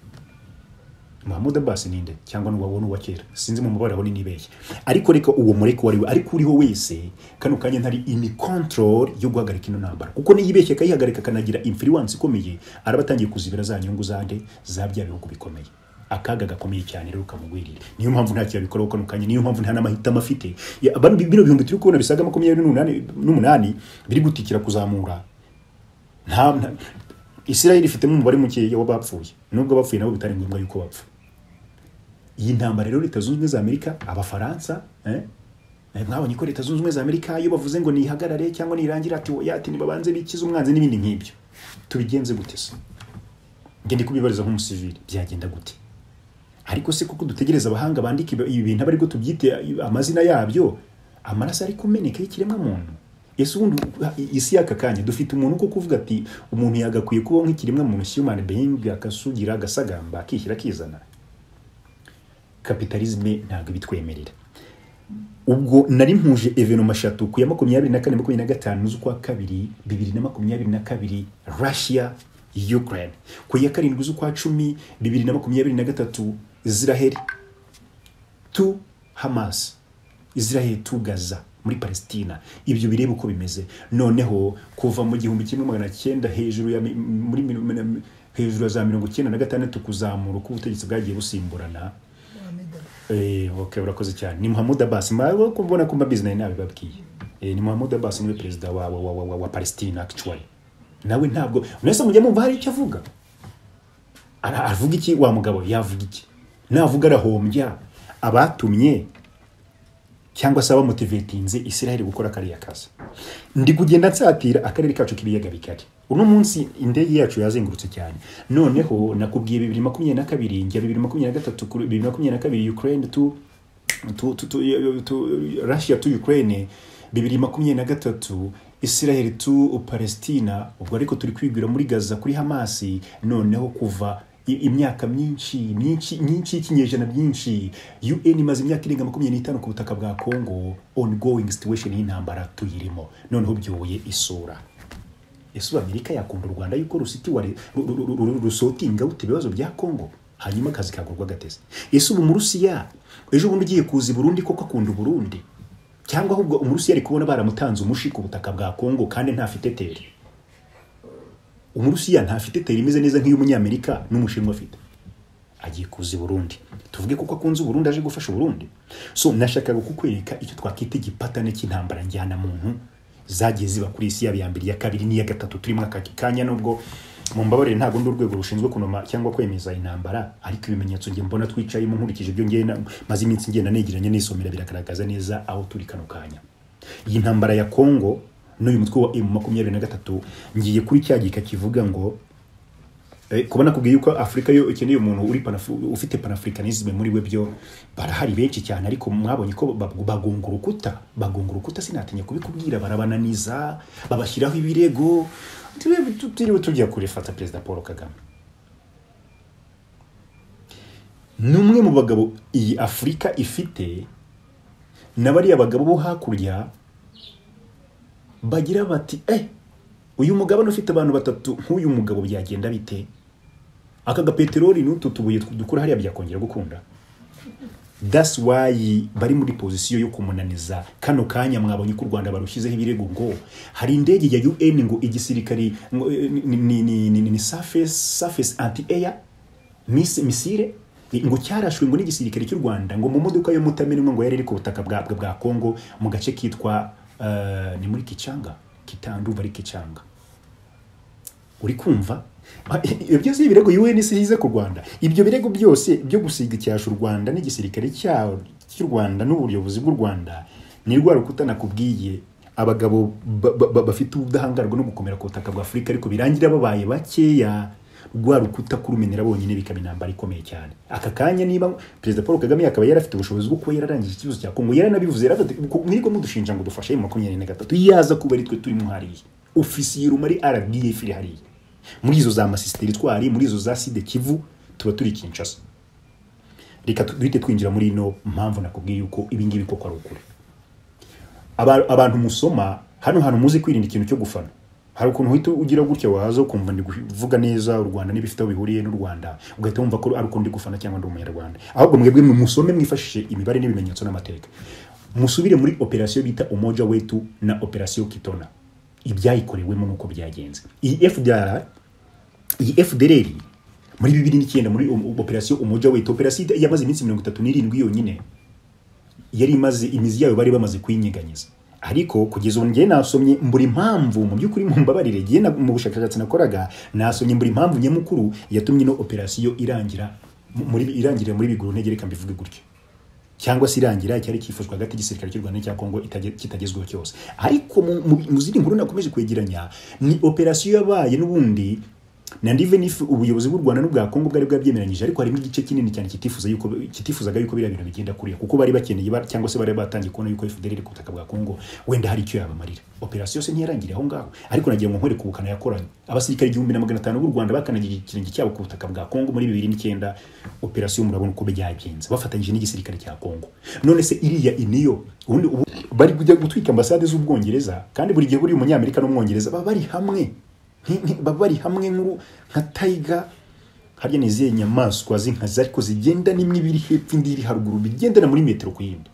Mahmoud Abbas ninde cyangwa n'uwa wowe n'uwa kera sinzi mu mabara abone nibeshye ariko reka uwo mureke wari we ariko uriho wese kano kanya ntari in control yo guhagarika ino ntambara kuko niyibeshye akayihagarika akanagira influence ikomeye araba atangiye kuzibira za nyungu zande za bya bihugu bikomeye akaga gakomeye cyane rero kamugwirira niyo mpamvu nta kintu abikoraho kano kanya niyo mpamvu nta n'amahitamo afite Ya, abantu bino bihumbi turi kubona bisaga makumyabiri n'umunani- n'umunani biri gutikira kuzamura nta nta- Israel ifitemo umubare mukeya w'abapfuye nubwo abapfuye nabo bitari ngombwa yuko bapfa iyi ntambara rero leta zunze ubumwe za amerika abafaransa eh? Eh, mwabonye ko leta zunze ubumwe za amerika iyo bavuze ngo nihagarare cyangwa nirangire ati oya ati nibabanze bikize umwanzi n'ibindi nk'ibyo tubigenze gute se ngende kubibariza nk'umusivili byagenda gute ariko se kuko dutegereza abahanga bandika ibi- ibi bintu abariko tubyite amazina yabyo amaraso ari kumeneka y'ikiremwa muntu ese ubundi isi y'aka kanya dufite umuntu ko kuvuga ati umuntu yagakwiye kubaho nk'ikiremwa muntu human being akasugira agasagamba akishyira akizana kapitalizme ntabwo ibitwemerera ubwo nari mpuje evenoma eshatu ku ya makumyabiri na kane makumyabiri na gatanu z'ukwa kabiri bibiri na makumyabiri na kabiri russia ukraine ku ya karindwi z'ukwa cumi bibiri na makumyabiri na gatatu israheli tu hamas israheli tu gaza muri palestina ibyo bireba uko bimeze noneho kuva mu gihumbi kimwe magana cyenda hejuru ya mi- muri mi- mi- hejuru ya za mirongo icyenda na gatandatu kuzamura uko ubutegetsi bwagiye busimburana Eh, okay, urakoze cyane ni muhamud abbas mbawe kubona kumba bizinesi nawe babwiye Eh, ni muhamud abbas niwe perezida wa, wa, wa, wa, wa, wa palestina actually nawe ntabwo mwese mujya mumva hari icyo avuga Ara- avuga iki wa mugabo yavuga iki navuga arahombya abatumye cyangwa se abamotivetinze israel gukora kariya kazi ndi kugenda nsatira akarere kacu k'ibiyaga bigari uno munsi indege yacu yazengurutse cyane noneho nakubwiye bibiri makumyabiri na kabiri njya bibiri makumyabiri na gatatu kuri- bibiri makumyabiri na kabiri ukraine tu tu, tu, tu, tu russia tu ukraine bibiri makumyabiri na gatatu israel tu palestina ubwo ariko turi kwibwira muri gaza kuri hamasi noneho kuva i- imyaka myinshi myinshi myinshi y'ikinyejana byinshi un imaze imyaka irenga makumyabiri n'itanu ku butaka bwa congo ongoing situation y'intambara tuyirimo noneho byoye isura ese ubu amerika yakunda u rwanda yuko rusitiwa re- ru- ru- ru- ru- rusotinga rute ibibazo bya congo hanyuma akazi kagurwa gateze ese ubu umurusiya ejo bundi ugiye kuza i burundi koko akunda uburundi cyangwa ahubwo umurusiya ari kubona baramutanze umushi ku butaka bwa congo kandi ntafite tere umurusiya ntafite tere imeze neza nk'iy'umunyamerika n'umushinwa afite agiye kuza i burundi tuvuge kuko akunze uburundi aje gufasha uburundi so nashakaga kukwereka icyo twakwita igipatane cy'intambara njyana muntu zagiye ziba kuri isi yaba iya mbere iya kabiri n'iya gatatu turimo aka kanya nubwo mu mbabarire ntabwo ndi urwego rushinzwe kunoma cyangwa kwemeza intambara ariko ibimenyetso njye mbona twicayemo nkurikije ibyo ngenda maze iminsi ngenda negeranye nisomera biragaragaza neza aho turi kano kanya iyi ntambara ya kongo n'uyu mutwe wa emu makumyabiri na gatatu ngiye kuri cya gika kivuga ngo Eh, kuba nakubwiye yuko afurika yo ikeneye umuntu uri panafu, ufite panafricanisme muri we byo barahari benshi cyane ariko mwabonye ko ba- bagunga urukuta bagunga urukuta sinatinya kubikubwira barabananiza babashyiraho ibirego Twe- tutiriwe tujya kurefata perezida paul kagame ni umwe mu bagabo iyi afurika ifite na bariya bagabo bo hakurya bagira bati eh uyu mugabane ufite abantu batatu nk'uyu mugabo byagenda bite aka gapeteroli n'utu tubuye dukura hariya byakongera gukunda that's why bari muri pozisiyo yo kumunaniza kano kanya mwabonye ko u rwanda barushyizeho ibirego ngo hari indege ya un ngo igisirikari ngo, eh, ni, ni, ni, ni, ni surface, surface anti air mis- misile ngo cyarashwe ngo n'igisirikare cy'u rwanda ngo mu modoka yo mutamenwa ngo yari iri ku butaka bwa, bwa, bwa congo mu gace kitwa eh, ni muri kicanga kitandumva ari kicanga uri kumva Ah, ibyo byose ni ibirego UN isize ku Rwanda ibyo birego byose byo gusiga icyasha u Rwanda n'igisirikare cyawo cy'u Rwanda n'ubuyobozi bw'u Rwanda ni rwa rukuta nakubwiye abagabo ba- ba- ba- bafite ubudahangarwa no gukomera ku butaka bwa Afurika ariko birangira babaye bakeya rwa rukuta kurumenera bonyine bikaba intambara ikomeye cyane aka kanya niba perezida paul kagame yakaba yari afite ubushobozi bwo kuba yararangije ikibazo cya kongo yaranabivuze yaravuze mwirirwa mudushinja ngo dufashe emu makumyabiri na gatatu yaza kuba ari twe turimo hariya ofisiye rumari rdf iri hariya muri izo za masisiteri twari muri izo za side kivu tuba turi kinshasa reka duhite twinjira muri ino mpamvu nakubwiye yuko ibingibi koko ari ukuri Aba- abantu musoma hano hantu muzi kwirinda ikintu cyo gufana hari ukuntu uhita ugira gutya waza ukumva ndi kuvuga neza u rwanda n'ibifite aho bihuriye n'u rwanda ugahita wumva ko ari ukuntu ndi gufana cyangwa ndi umunyarwanda ahubwo mwebwe musome mwifashishe imibare n'ibimenyetso n'amateka musubire muri operasiyo bita umoja wetu na operasiyo kitona ibyayikorewemo n'uko byagenze iyi fdr iyi fdr muri bibiri n'icyenda muri um- operasiyo umoja wetu operasiyo yamaze iminsi mirongo itatu n'irindwi yonyine yari imaze imizi yayo bari bamaze kuyinyeganyeza ariko kugeza ubu ngewe nasomye mbura impamvu mu by'ukuri mu mbabarire ngewe na- mu bushakashatsi nakoraga nasomye mbura impamvu nyamukuru yatumye ino operasiyo irangira mu- muri irangirira muri biguru ntege reka mbivuge gutyo cyangwa se irangira icyari cyifujwe hagati y'igisirikare cy'u rwanda n'icya kongo itage- kitagezweho cyose ariko mu- mu- mu zindi nkuru nakomeje kwegeranya ni operasiyo yabaye n'ubundi na ndive n'ifu ubuyobozi bw'u rwanda n'ubwa kongo bwari bwabyemeranyije ariko harimo igice kinini cyane kitifuza yuko kitifuzaga yuko biriya bintu bigenda kuriya kuko bari bakeneye ba- cyangwa se bari batangiye kubona yuko fdr iri ku butaka bwa kongo wenda hari icyo yabamarira operasiyo yose ntiyarangiriye aho ngaho ariko nagira ngo nkore ku bukana yakoranye abasirikare igihumbi na magana atanu b'u rwanda bakanagiye ikirenge cyabo ku butaka bwa kongo muri bibiri n'icyenda operasiyo murabona uko byagenze bafatanyije n'igisirikare cya kongo none se iriya iniyo ubundi ubu bari kujya gutwika ambasade z'ubwongereza kandi buri gihe buri umunyamerika n'umwongereza baba bari hamwe Nki- nki- baba bari hamwe nkuru nka tayiga harya ni izihe nyamaswa z'inkazi ariko zigenda n'imwe iba iri hepfo indi iri haruguru bigendana muri metero ku yindi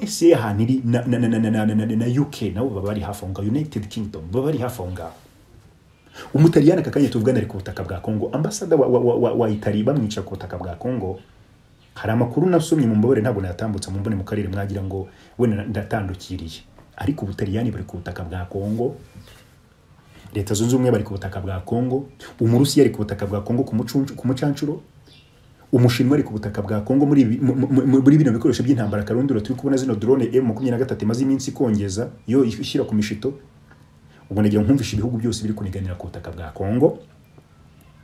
usa ahantu iri na, na, na, na, na, na, na, na uk nabo baba bari hafi aho ngaho united kingdom baba bari hafi aho ngaho umutaliyani aka kanya tuvugana ari ku butaka bwa kongo ambasada wa, wa, wa, wa, wa itali bamwica ku butaka bwa kongo hari amakuru nasomye mu mbabare ntabwo nayatambutse mu mbone mu karere mwagira ngo wenda ndatandukiriye ariko ubutaliyani bari ku butaka bwa kongo leta zunze ubumwe bari ku butaka bwa kongo umurusiya ari ku butaka bwa kongo ku mucuncu- ku mucancuro umushinwa ari ku butaka bwa kongo muri ibi- mu- mu- mu- muri bino bikoresho by'intambara karundura turi kubona zino drone m makumyabiri na gatatu imaze iminsi ikongeza yo ishyira ku mishito ubwo nagira ngo nkumvishe ibihugu byose biri kuniganira ku butaka bwa kongo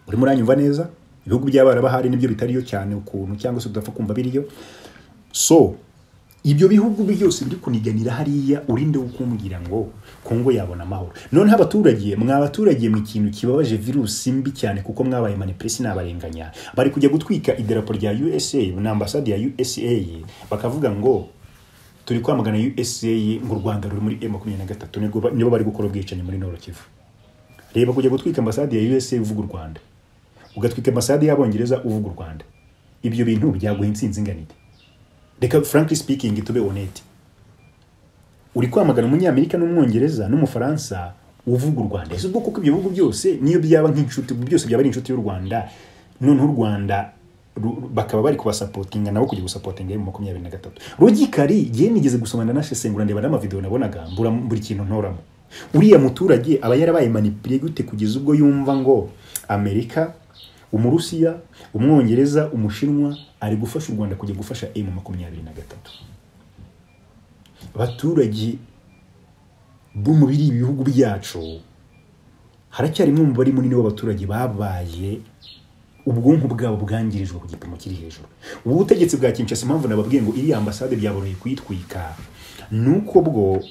urimo uranyumva neza ibihugu by'abarabahari nibyo bitariyo cyane ukuntu cyangwa se udapfa kumva biriyo so ibyo bihugu byose biri kuniganira hariya urinde kumbwira ngo kongo yabona amahoro noneho abaturage mwabaturage mu kintu kibabaje virusi mbi cyane kuko mwabaye manipulesi n'abarenganya bari kujya gutwika idarapo rya usa na ambasade ya usa bakavuga ngo turi kwamagana usa ngo u rwanda ruri muri m makumyabiri na gatatu nibwo ba- nibo bari gukora ubwicanyi muri noro kivu reba kujya gutwika ambasade ya usa uvuga u rwanda ugatwika ambasade y'abongereza uvuga u rwanda ibyo bintu byaguha intsinzi inganire reka frankly speaking tube honete uri kwamagana umunyamerika n'umwongereza n'umufaransa uvuga u rwanda ese ubwo kuko ibyo bihugu byose niyo byaba nk'inshuti byose byaba ari inshuti y'u rwanda noneho u rwanda ru- ru- bakaba bari kubasapotinga nabo kujya gusapotinga mu makumyabiri na gatatu rugikari gihe nigeze gusomana na shesengura ndeba n'amavideo nabonaga mbura buri kintu ntoramo uriya muturage aba yarabaye manipule gute kugeza ubwo yumva ngo amerika umurusiya umwongereza umushinwa ari gufasha u rwanda kujya gufasha emu makumyabiri na gatatu abaturage bo mu biri ibihugu byacu haracyarimo umubare munini w'abaturage babaye ubwonko bwabo bwangirijwe ku gipimo kiri hejuru ubu butegetsi bwa kinshasa impamvu nababwiye ngo iriya ambasade byaboroheye kuyitwika ni uko bwo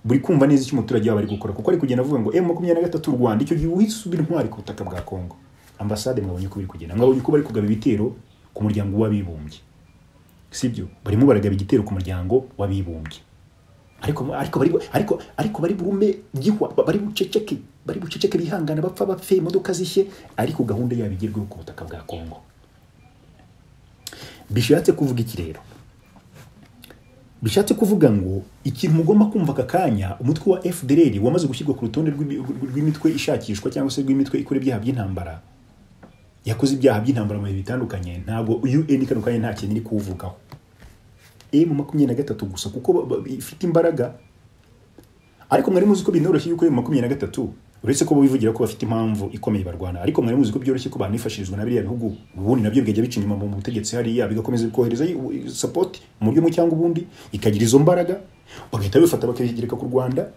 buri kumva neza icyo umuturage waba ari gukora kuko ari kugenda avuga ngo emu makumyabiri na gatatu u rwanda icyo gihe uhise uba intwari ku butaka bwa kongo ambasade mwabonye ko biri kugenda mwabonye ko bari kugaba ibitero ku muryango w'abibumbye sibyo barimo baragaba igitero ku muryango w'abibumbye ariko ariko bari ariko ariko bari burume gihwa bari buceceke bari buceceke bihangana bapfa bapfe imodoka zishye ariko gahunda yabo igerweho ku butaka bwa Kongo bishatse kuvuga iki rero bishatse kuvuga ngo ikintu mugomba kumva aka kanya umutwe wa FDLR wamaze gushyirwa ku rutonde rw'ibi- rw'imitwe ishakishwa cyangwa se rw'imitwe ikora ibyaha by'intambara yakoze ibyaha by'intambara mu bihe bitandukanye ntabwo UN kano kanya nta kintu iri kuwuvugaho emu makumyabiri na gatatu gusa kuko ba- ba- ifite imbaraga ariko mwari muzi ko binoroshye yuko emu makumyabiri na gatatu uretse ko bivugira ko bafite impamvu ikomeye barwana ariko mwari muzi ko byoroshye ko banifashirizwa na biriya bihugu ubundi nabyo bikajya bica inyuma mu butegetsi hariya bigakomeza bikohereza sapoti mu buryo bumwe cyangwa ubundi ikagira izo mbaraga bagahita bifata bakazigereka ku rwanda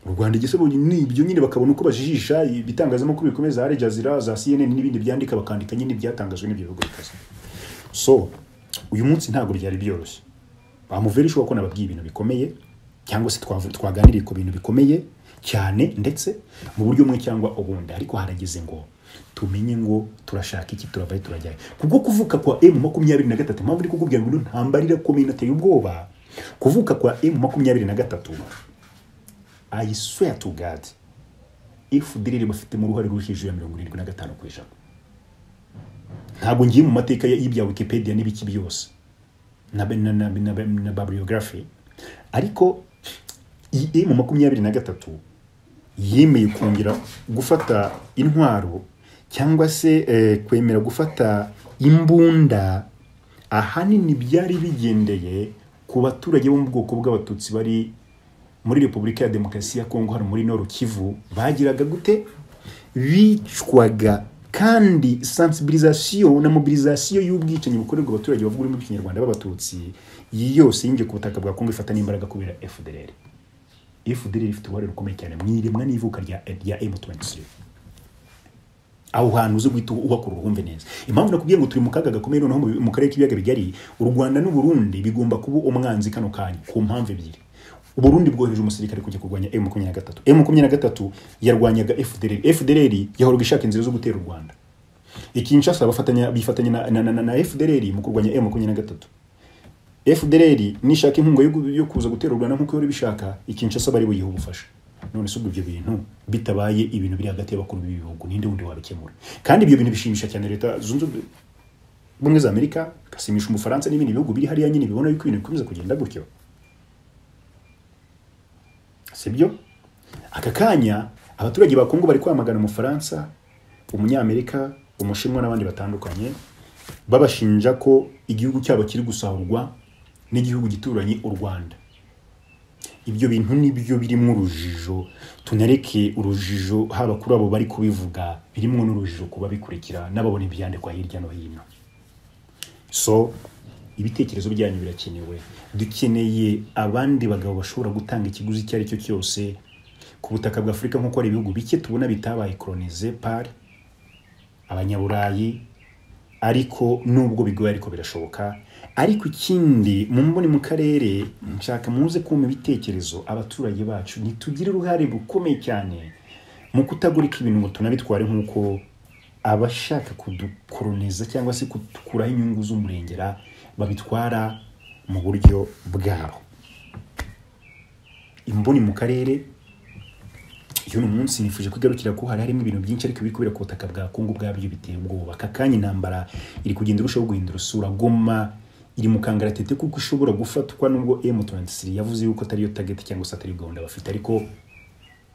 u rwanda igisobanuro ni ibyo nyine bakabona uko bajijisha ibitangazamakuru bikomeye za Al Jazeera za CNN n'ibindi byandika bakandika nyine ibyatangajwe n'ibyo bihugu bikaze so uyu munsi ntabwo byari byoroshye bamuvera ishobora ko nababwiye ibintu bikomeye cyangwa se twavu- twaganiriye ku bintu bikomeye cyane ndetse mu buryo bumwe cyangwa ubundi ariko harageze ngo tumenye ngo turashaka iki turavayo turajyayo kubwo kuvuka kwa m makumyabiri na gatatu mpamvu ndi kukubwira ngo ntambarira komeye nateye ubwoba kuvuka kwa m makumyabiri na gatatu I swear to God ifu dirire bafitemo uruhare ruhije ya mirongo irindwi na gatanu ku ijana ntabwo ngiye mu mateka ya- y'ibya wikipedia n'ibiki byose na, na, na, na, na bibliography ariko EA mu makumyabiri na gatatu yemeye kongera gufata intwaro cyangwa se eh, kwemera gufata imbunda ahanini byari bigendeye ku baturage bo mu bwoko bw'abatutsi bari muri repubulika ya demokarasi ya kongo hano muri nord kivu bagiraga gute bicwaga kandi sensibilisation na mobilisation y'ubwicanyi bukorerwa abaturage bavuga ururimi rw'ikinyarwanda b'abatutsi iyi yose yinjiye ku butaka bwa kongo ifata n'imbaraga kubera fdr fdr ifite uruhare rukomeye cyane mu iremwa n'ivuka rya, rya m23 aho hantu uzi guhita uhakura uruhumve neza impamvu nakubwiye ngo turi mu kaga gakomeye noneho mu- mu karere k'ibiyaga bigari u rwanda n'u burundi bigomba kuba umwanzi kano kanya ku mpamvu ebyiri u burundi bwohereje umusirikare kujya kurwanya m makumyabiri na gatatu m makumyabiri na gatatu yarwanyaga fdr fdr yahoraga ishaka inzira zo gutera u rwanda ikinshasa bafatanya bifatanya na, na, na, na, na fdr mu kurwanya m makumyabiri na gatatu fdr nishaka inkunga yo gu- yo kuza gutera u rwanda nk'uko yari bishaka ikinshasa bari buyiha ubufasha none se ubwo ibyo bintu bitabaye ibintu biri hagati y'abakuru b'ibihugu ninde wundi wabikemura kandi ibyo bintu bishimisha cyane leta zunze ubumwe ubumwe za amerika bigasimisha umufaransa n'ibindi bihugu biri hariya nyine bibona yuko ibintu bikomeza kugenda gutyo sibyo aka kanya abaturage ba kongo bari kwamagana umufaransa umunyamerika umushinwa n'abandi batandukanye babashinja ko igihugu cyabo kiri gusahurwa n'igihugu gituranye u rwanda ibyo bintu nibyo birimo urujijo tunareke urujijo haba kuri abo bari kubivuga birimo n'urujijo kuba bikurikira n'ababona ibyandikwa hirya no hino so ibitekerezo byanyu birakenewe dukeneye abandi bagabo bashobora gutanga ikiguzi icyo ari cyo cyose ku butaka bwa afurika nk'uko ari ibihugu bike tubona bitabaye koronize pari abanyaburayi ariko nubwo bigoye ariko birashoboka ariko ikindi mu mboni mu karere nshaka muze kumpa ibitekerezo abaturage bacu ntitugire uruhare rukomeye cyane mu kutagurika ibintu ngo tunabitware nk'uko abashaka kudukoroniza cyangwa se kudukuraho inyungu z'umurengera babitwara mu buryo bwabo imboni mu karere uyu ni umunsi nifuje kwigarukira ko hari harimo ibintu byinshi ariko bikubira ku butaka bwa kongo ubwabyo biteye ubwoba aka kanya intambara iri kugenda irushaho guhindura isura goma iri mu kangaratete kuko ishobora gufatwa nubwo m23 yavuze yuko atariyo target cyangwa se atari gahunda bafite ariko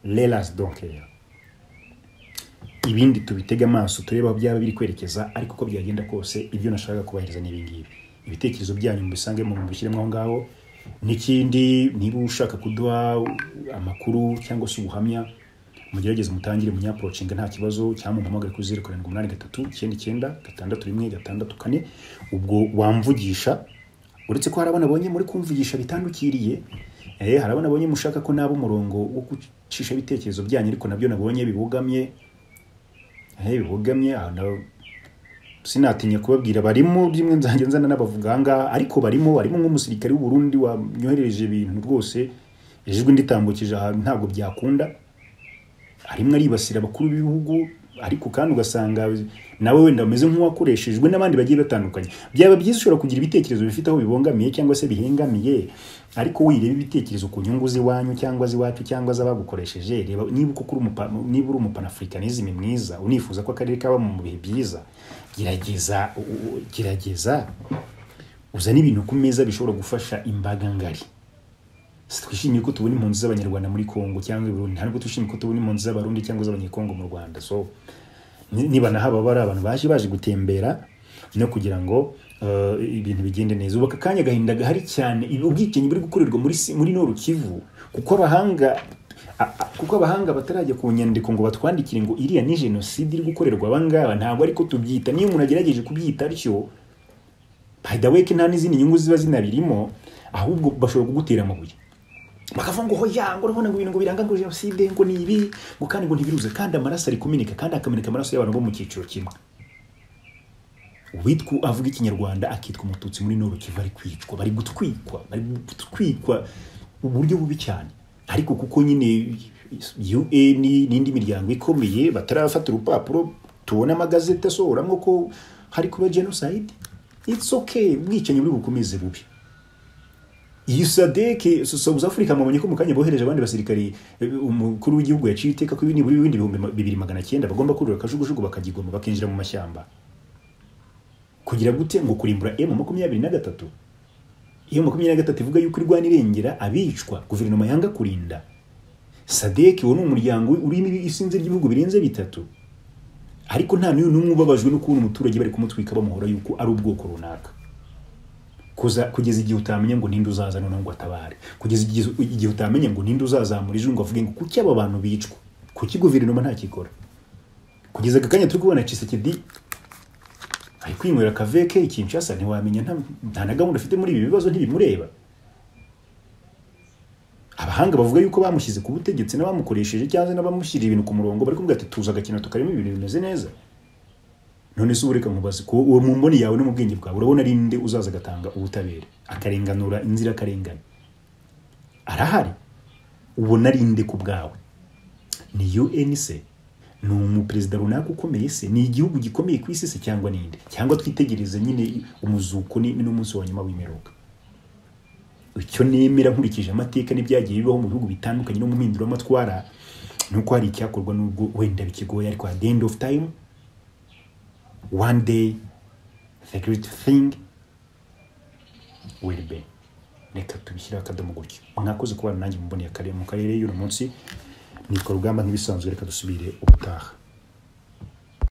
lelas donkera ibindi tubitege amaso turebe aho byaba biri kwerekeza ariko uko byagenda kose ibyo nashaka kubahiriza ni ibingibi ibitekerezo byanyu mubisange mu bishyiremo aho ngaho n'ikindi niba ushaka kuduha amakuru cyangwa se ubuhamya mugerageze mutangire munyaporocinga nta kibazo cyangwa mumpamagare kuri zeru karindwi umunani gatatu icyenda icyenda gatandatu rimwe gatandatu kane ubwo wamvugisha uretse ko hari abana abonye muri kumvugisha bitandukiriye eh, hari abana abonye mushaka ko naba umurongo wo gucisha ibitekerezo byanyu ariko nabyo nabonye bibogamye eh, bibogamye ah, na- sinatinya kubabwira barimo rimwe nzajya nzana n'abavuga aha ngaha ariko barimo barimo nk'umusirikare w'u Burundi wanyoherereje ibintu rwose ijwi nditambukije ahantu ntabwo byakunda harimo aribasira abakuru b'ibihugu ariko kandi ugasanga nawe wenda umeze nk'uwakoreshejwe n'abandi bagiye batandukanye byaba byiza ushobora kugira ibitekerezo bifite aho bibangamiye cyangwa se bihengamiye ariko wireba ibitekerezo ku nyungu z'iwanyu cyangwa z'iwacu cyangwa z'abagukoresheje reba niba koko uri umupa- niba uri umupanafurikanisme mwiza unifuza ko akarere kaba mu bihe byiza gerageza u- u- gerageza uzane ibintu ku meza bishobora gufasha imbaga ngari si twishimiye ko tubona impunzi z'abanyarwanda muri kongo cyangwa i burundi ntabwo twishimiye ko tubona impunzi z'abarundi cyangwa z'abanyekongo mu rwanda so ni- niba nahaba bari abantu baje baje gutembera no kugira ngo eh, ibintu bigende neza ubu aka kanya agahinda gahari cyane ibi- ubwicanyi buri gukorerwa muri si- muri noru kivu kuko abahanga a- a- kuko abahanga batarajya ku nyandiko ngo batwandikire ngo iriya ni jenoside iri gukorerwa abangaba ntabwo ariko tubyita niyo umuntu agerageje kubyita atyo by the way ko nta n'izindi nyungu ziba zinabirimo ahubwo bashobora kugutera amabuye bakavuga ngo hoya ngo urabona ngo ibintu ngo biranga ngo jenoside ngo ni ibi ngo kandi ngo ntibiruze kandi amaraso ari kumeneka kandi akameneka amaraso y'abantu bo mu cyiciro kimwe uwitwa avuga ikinyarwanda akitwa umututsi muri noro kivu ari kwicwa bari gutwikwa bari gutwikwa uburyo bubi cyane ariko kuko nyine un n'indi miryango ikomeye batarafata urupapuro tubona amagazeti asohoramo ko hari kuba jenoside it's okay ubwicanyi buri bukomeze bubi iyi sadeke south africa mwabonye ko mu kanya bohereje abandi basirikari umukuru w'igihugu yaciye iteka ko ibi nibura ibindi bihumbi bibiri magana cyenda bagomba kurura akajugujugu bakagigoma bakinjira mu mashyamba kugira gute ngo kurimbura emu makumyabiri na gatatu iyo makumyabiri na gatatu ivuga yuko irwana irengera abicwa guverinoma yanga kurinda sadeke uwo ni umuryango urimo isinzi ry'ibihugu birenze bitatu ariko nta n'uyu n'umwe ubabajwe no kubona umuturage bari kumutwika bamuhora yuko ari ubwoko runaka kugeza igihe utamenya ngo ninde uzaza noneho ngo atabare kugeza igihe utamenya ngo ninde uzazamura ijwi ngo avuge ngo kuki aba bantu bicwa kuki guverinoma ntakikora kugeza aka kanya turi kubona cisekedi ari kwinywera akaveke ikinshasa ntiwamenya nta na gahunda afite muri ibi bibazo ntibimureba abahanga bavuga yuko bamushyize ku butegetsi n'abamukoresheje cyangwa n'abamushyiriye ibintu ku murongo bari kuvuga ati tuza agakina tukarimo ibintu bimeze neza none se ubureka nkubaze ko uwo mu mboni yawe no mu bwenge bwawe urabona ari nde uzaza agatanga ubutabera akarenganura inzira akarengane arahari ubona ari nde ku bwawe ni un se ni umuperezida runaka ukomeye se ni igihugu gikomeye ku isi se cyangwa ninde cyangwa twitegereze nyine umuzuko n'umunsi wa nyuma w'imperuka icyo nemera nkurikije amateka n'ibyagiye bibaho mu bihugu bitandukanye no mu mpinduramatwara ni uko hari icyakorwa n'ubwo wenda bikigoye ariko at the end of time one day the great thing will be reka tubishyire akadomo gutyo mwakoze kubana nanjye muboneye akarere mu karere y'uno munsi ni urugamba nk'ibisanzwe reka dusubire ubutaha